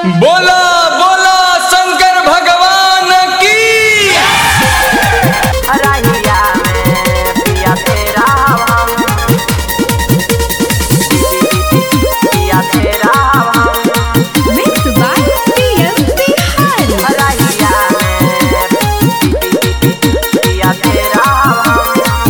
बोला बोला शंकर भगवान की रहिया में पिया तेरा हम पिया तेरा हम Mixed by PM Bihari. रहिया में पिया तेरा हम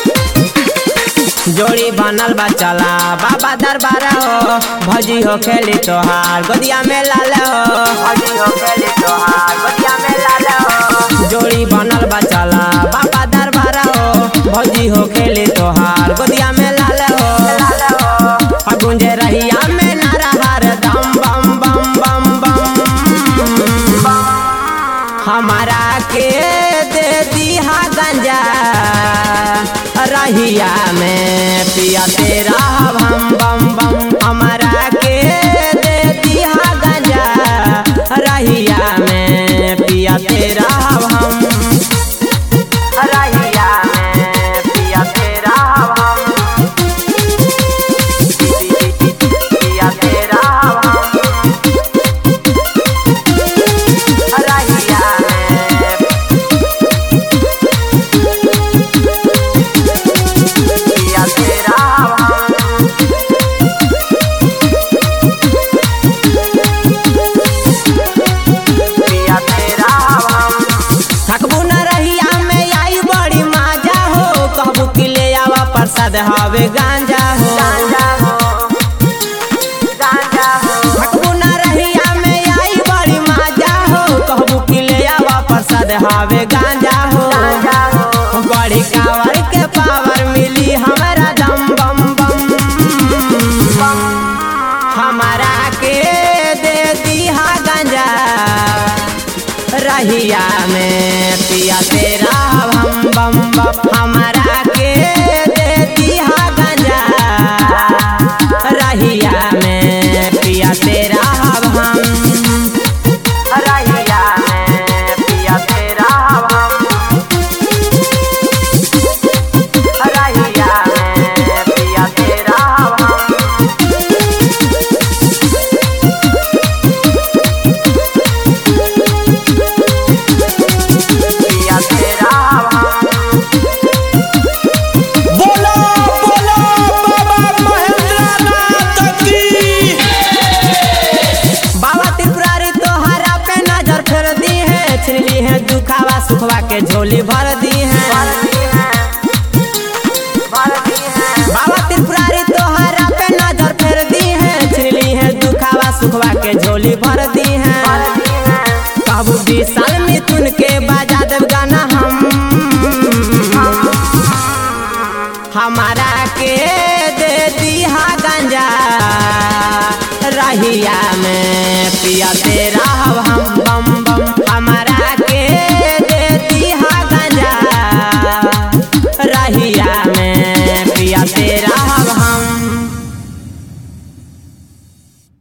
जोड़ी बनल बा चला बाबा दरबार हो भजी हो खेली तोहार गोदिया में लाल हो हजी हो खेली तोहार बतिया में लाल हो जोड़ी बनल बा चला बाबा दरबार हो भजी हो खेली तोहार गोदिया में लाल हो लाल हो आ गुंजे रहिया में नारा हर दम बम बम बम बम हमारा के दे दिहा गंजा रहिया में पिया तेरा बम बम बम हमारा के दे दिहा गंजा रहिया में पिया तेरा हम रहिया में पिया तेरा हम पिया तेरा हम रहिया में पिया तेरा हम पिया तेरा हम थकबू न रहिया में आई बड़ी माजा हो कहबू कि ले आवा प्रसाद हवे गांजा हो गांजा हो गांजा हो थकबू न रहिया में आई बड़ी माजा हो कहबू कि ले आवा प्रसाद हवे गांजा हो गांजा हो बड़ी कावर के पावर मिली हमारा दम बम बम हमारा के दे दिहा गांजा रहिया में पिया तेरा हम बम बम हमारा के दे दिहा गांजा रहिया में पिया तेरा हम रहिया में पिया तेरा हम रहिया में पिया तेरा हम पिया तेरा हम बोला बोला बाबा महेंद्र नाथ की बाबा त्रिपुरारी तोहरा पे नजर फेर दी है छीन ली है दुखावा सुखवा के झोली भर दी है भारती है भारती है बाबा त्रिपुरारी तोहरा पे नजर फेर दी है छीन ली है दुखावा सुखवा के झोली भर दी है भारती है कहबू विशाल मिथुन के बाजा देव गाना हम हमारा के दे दिहा गंजा रहिया में पिया तेरा हम बम